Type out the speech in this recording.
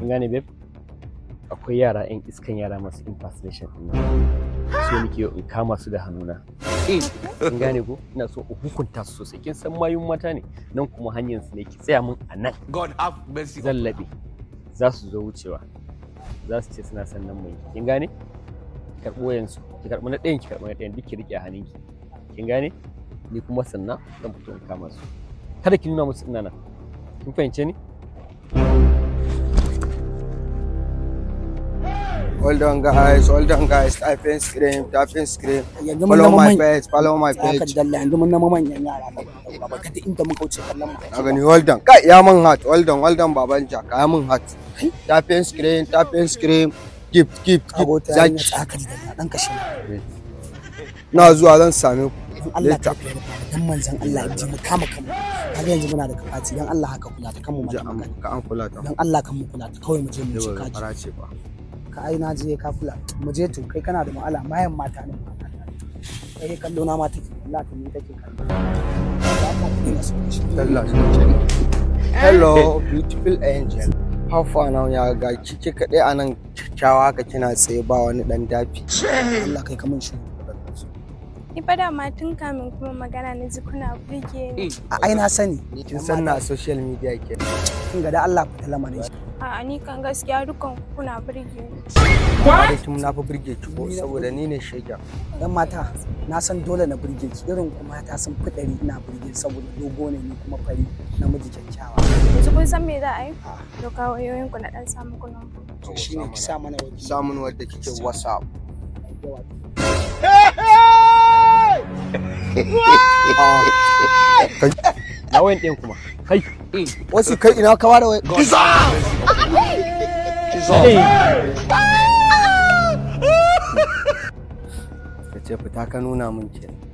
kin gane babe akwai yara yan iskan yara masu impersonation din nan so nake in kama su da hannuna kin gane ko ina so in hukunta su sosai kin san mayun mata ne nan kuma hanyar su ne ki tsaya min a nan God have mercy. zan laɓe za su zo wucewa za su ce suna son nan mai kin gane ki karɓo yansu ki karɓi na ɗayan ki karɓi na ɗayan duk ki riƙe a hannunki kin gane ni kuma sannan zan fito in kama su kada ki nuna musu ina nan kin fahimce ni Hold on guys, hold on guys, type in scream, type in scream. yanzu mun Follow zama my man page, follow my tsaka page. dalla yanzu mun zama manyan yara ba ba kada inda muka wuce kallon mu Na gani hold on. Kai ya mun hat, hold on, hold on baban jaka ya mun hat. Type in scream, type in scream. Gift, gift, gift. abota ya Zaki. tsaka dalla dan kashe Na zuwa zan same ku. Allah Later. ka fiye da dan manzon Allah in ji mu kama kanmu kaga yanzu muna da kafaci dan Allah haka kula ta kanmu Ji mata an magana ka an kula ta. dan Allah kan mu kula ta kawai mu je mu ci Yau kaji fara ce ba. ka ai na je ka kula mu je to kai kana da ma'ala mayan mata ne kai kallo na ma take Allah ta ni take kallo Ba ka ina so shi. Allah shi ce. Hello, beautiful angel. How far now ya ga kike kaɗai a nan kyakkyawa haka kina tsaye ba wani ɗan dafi. Allah kai ka mun shi Ni fa dama tun kamin kuma magana na ji kuna burge ni. a ai na sani Kin san na social media ke. kin ga da Allah ku ta lamarin shi A'a ni kan gaskiya dukan ku kuna burge ni. Ba da kin na fi burge ki ko saboda ni ne shegen. dan mata na san dole na burge ki irin ku mata sun fi ɗari ina burge saboda dogo ne ni kuma fari namiji kyakkyawa Yanzu kun san me za a yi? Doka wayoyin ku na dan samu ku nan. shine ki sa mana waje Samun wadda kike WhatsApp. na wayan ɗayan kuma kai Wasu kai ina ka ware wai. God have mercy. Hey. Ka ce fita ka nuna min kenan.